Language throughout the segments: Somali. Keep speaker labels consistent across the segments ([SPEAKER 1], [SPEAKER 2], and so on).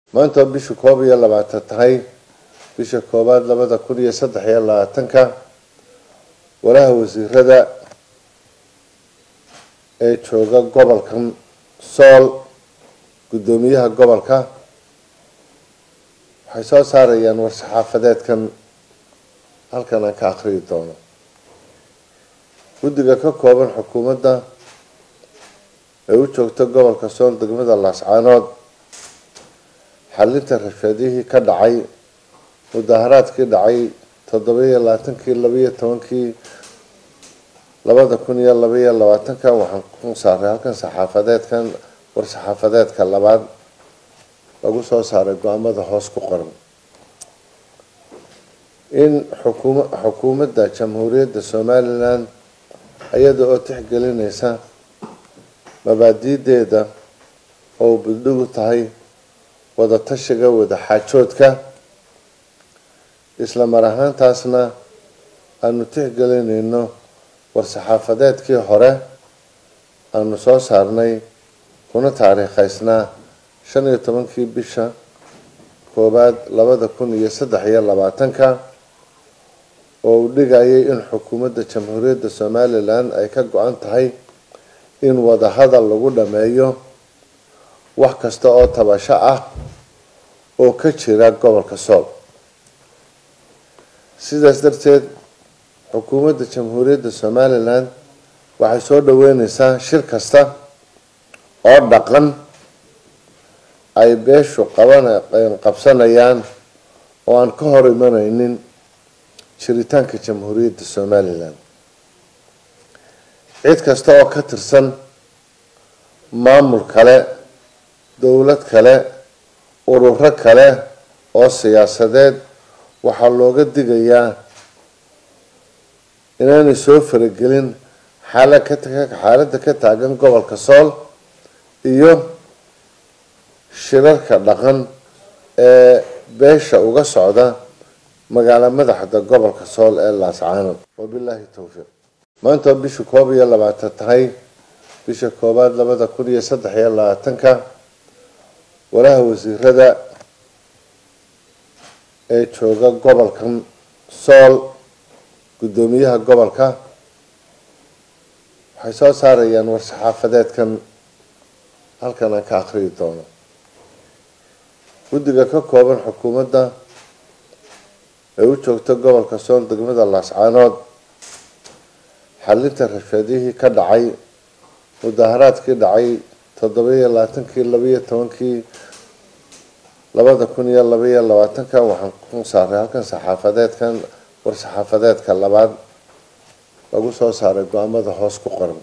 [SPEAKER 1] maanta bisha koob iyo labaatan tahay bisha koowaad labada kun iyo saddex iyo labaatanka walaha wasiirada ee jooga gobolkan sool guddoomiyaha gobolka waxay soo saarayaan war-saxaafadeedkan halkan aan ka akhriyi doono guddiga ka kooban xukuumadda ee u joogta gobolka sool degmada laascaanood xalinta rashadihii ka dhacay mudaharaadkii dhacay toddobiyo labaatankii labaiyo tobankii labada kun iyo labaiyo labaatanka waxaan ku saaray halkan saxaafadeedkan war-saxaafadeedka labaad lagu soo saaray go-aamada hoos ku qoran in xukuma xukuumadda jamhuuriyadda somalilan iyada oo tixgelinaysa mabaadiideeda oo buddhigu tahay wadatashiga wadaxaajoodka isla mar ahaantaasna aanu tixgelinayno war-saxaafadeedkii hore aanu soo saarnay kuna taariikhaysnaa shan iyo tobankii bisha koowaad labada kun iyo saddex iyo labaatanka oo uu dhigayay in xukuumadda jamhuuriyadda somalilan ay ka go-an tahay in wadahadal lagu dhameeyo wax kasta oo tabasho ah oo ka jira gobolka sool sidaas darteed xukuumadda jamhuuriyadda somalilan waxay soo dhaweyneysaa shir kasta oo dhaqan ay beeshu qaban qabsanayaan oo aan ka hor imaneynin jiritaanka jamhuuriyadda somalilan cid kasta oo ka tirsan maamul kale dowlad kale ururo kale oo siyaasadeed waxaa looga digayaa inaanay soo faragelin xaala ka xaaladda ka taagan gobolka sool iyo shirarka dhaqan ee beesha uga socda magaalo madaxda gobolka sool ee laascaanood wabilaahi towfiiq maanta bisha koob iyo labaatan tahay bisha koowaad labada kun iyo saddex iyo labaatanka walaha wasiirada ee jooga gobolkan sool guddoomiyaha gobolka waxay soo saarayaan war-saxaafadeedkan halkan aan ka akhriyi doono guddiga ka kooban xukuumadda ee u joogta gobolka sool degmada laascaanood xalinta rashadihii ka dhacay mudaharaadkii dhacay toddobiyo labaatankii labaiyo tobankii labada kun iyo labaiyo labaatanka waxaan ku saaray halkan saxaafadeedkan war-saxaafadeedka labaad lagu soo saaray go-aamada hoos ku qoran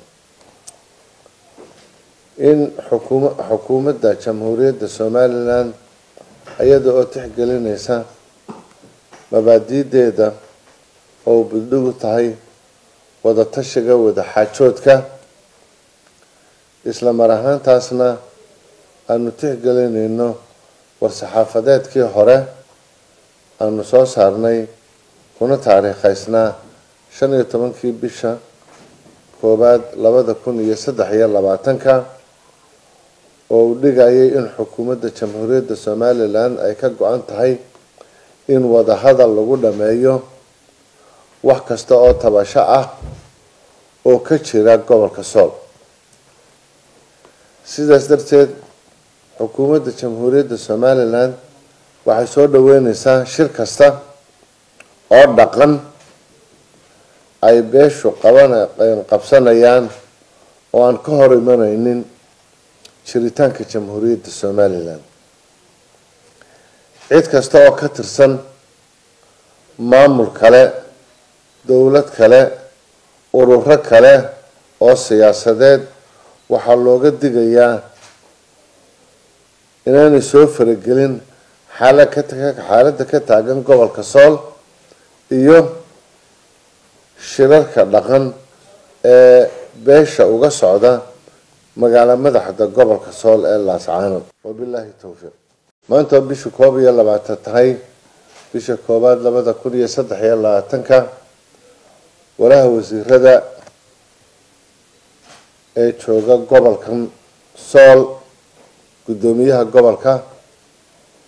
[SPEAKER 1] in xukuma xukuumadda jamhuuriyadda somalilan iyada oo tixgelinaysa mabaadiideeda oo buddhigu tahay wadatashiga wadaxaajoodka isla mar ahaantaasna aanu tixgelinayno war-saxaafadeedkii hore aanu soo saarnay kuna taariikhaysnaa shan iyo tobankii bisha koowaad labada kun iyo saddex iyo labaatanka oo uu dhigayay in xukuumadda jamhuuriyadda somalilan ay ka go-an tahay in wadahadal lagu dhameeyo wax kasta oo tabasho ah oo ka jira gobolka sool sidaas darteed xukuumadda jamhuuriyadda somalilan waxay soo dhaweyneysaa shir kasta oo dhaqan ay beeshu qaban qabsanayaan oo aan ka hor imaneynin jiritaanka jamhuuriyadda somalilan cid kasta oo ka tirsan maamul kale dowlad kale ururo kale oo siyaasadeed waxaa looga digayaa inaanay soo faragelin xaala ka xaaladda ka taagan gobolka sool iyo shirarka dhaqan ee beesha uga socda magaalo madaxda gobolka sool ee laascaanood wabilaahi towfiiq maanta bisha koob iyo labaatan tahay bisha koowaad labada kun iyo saddex iyo labaatanka walaha wasiirada ee jooga gobolkan sool guddoomiyaha gobolka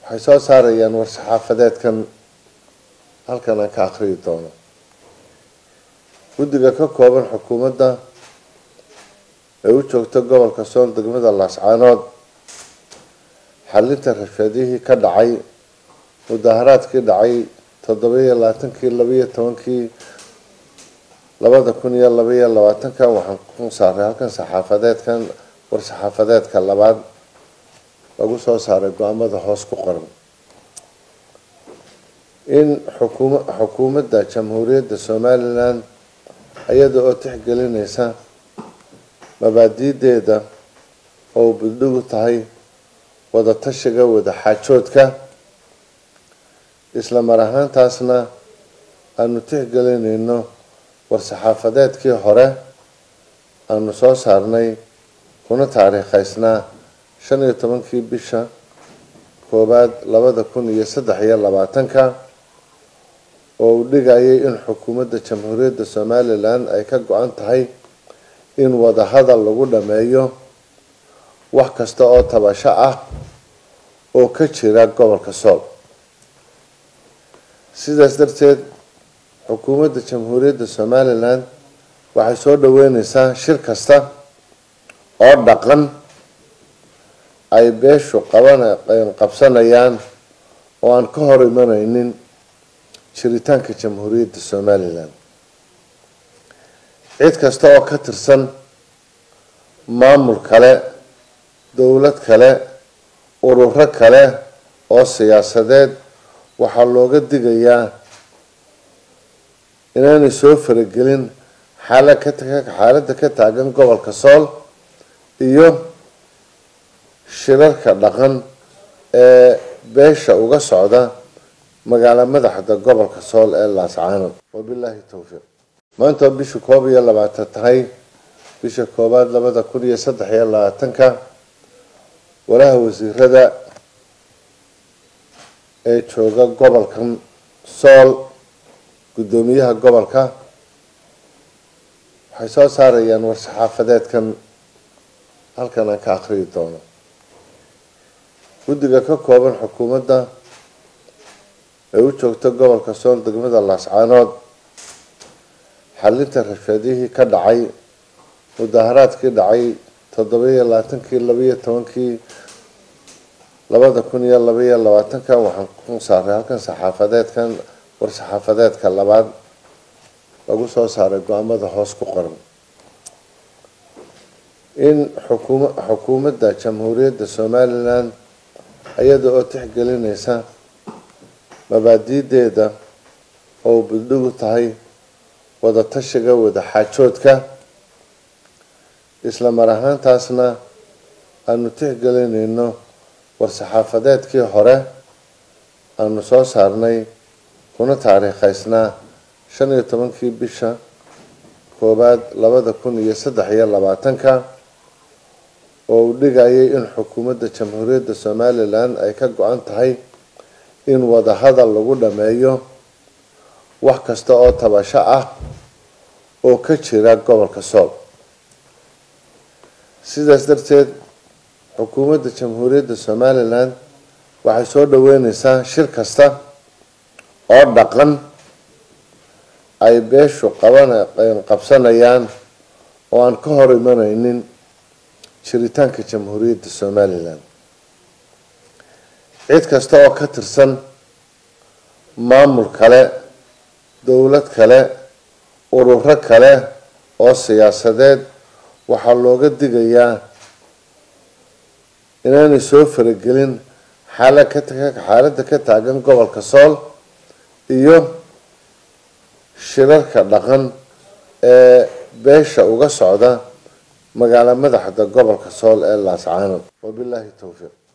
[SPEAKER 1] waxay soo saarayaan war-saxaafadeedkan halkan aan ka akhriyi doono guddiga ka kooban xukuumadda ee u joogta gobolka sool degmada laascaanood xalinta rashadihii ka dhacay mudaharaadkii dhacay toddobiyo labaatankii labaiyo tobankii labada kun iyo labaiyo labaatanka waxaan ku saaray halkan saxaafadeedkan war-saxaafadeedka labaad lagu soo saaray go-aamada hoos ku qoran in xukuma xukuumadda jamhuuriyadda somalilan iyada oo tixgelinaysa mabaadiideeda oo buddhigu tahay wada tashiga wada xaajoodka isla mar ahaantaasna aanu tixgelinayno war-saxaafadeedkii hore aanu soo saarnay kuna taariikhaysnaa shan iyo tobankii bisha koowaad labada kun iyo saddex iyo labaatanka oo uu dhigayay in xukuumadda jamhuuriyadda somalilan ay ka go-an tahay in wadahadal lagu dhameeyo wax kasta oo tabasho ah oo ka jira gobolka sool sidaas darteed xukuumadda jamhuuriyadda somalilan waxay soo dhaweyneysaa shir kasta oo dhaqan ay beeshu qaban qabsanayaan oo aan ka hor imaneynin jiritaanka jamhuuriyadda somalilan cid kasta oo ka tirsan maamul kale dowlad kale ururo kale oo siyaasadeed waxaa looga digayaa inaanay soo faragelin xaala ka xaaladda ka taagan gobolka sool iyo shirarka dhaqan ee beesha uga socda magaalo madaxda gobolka sool ee laascaanood wabilaahi towfiiq maanta bisha koob iyo labaatan tahay bisha koowaad labada kun iyo saddex iyo labaatanka walaha wasiirada ee jooga gobolkan sool guddoomiyaha gobolka waxay soo saarayaan war-saxaafadeedkan halkan aan ka akhriyi doono guddiga ka kooban xukuumadda ee u joogta gobolka sool degmada laascaanood xalinta rashadihii ka dhacay mudaharaadkii dhacay toddobiyo labaatankii labaiyo tobankii labada kun iyo labaiyo labaatanka waxaan ku saaray halkan saxaafadeedkan war-saxaafadeedka labaad lagu soo saaray go-aamada hoos ku qoran in xukuma xukuumadda jamhuuriyadda somalilan iyada oo tixgelinaysa mabaadiideeda oo buddhigu tahay wada tashiga wada xaajoodka isla mar ahaantaasna aanu tixgelinayno war-saxaafadeedkii hore aanu soo saarnay kuna taariikhaysnaa shan iyo tobankii bisha koowaad labada kun iyo saddex iyo labaatanka oo uu dhigayay in xukuumadda jamhuuriyadda somalilan ay ka go-an tahay in wadahadal lagu dhameeyo wax kasta oo tabasho ah oo ka jira gobolka sool sidaas darteed xukuumadda jamhuuriyadda somalilan waxay soo dhaweyneysaa shir kasta oo dhaqan ay beeshu qaban qabsanayaan oo aan ka hor imaneynin jiritaanka jamhuuriyadda somalilan cid kasta oo ka tirsan maamul kale dowlad kale ururo kale oo siyaasadeed waxaa looga digayaa inaanay soo faragelin xaala ka xaaladda ka taagan gobolka sool iyo shirarka dhaqan ee beesha uga socda magaalo madaxda gobolka sool ee laascaanood wabilaahi towfiiq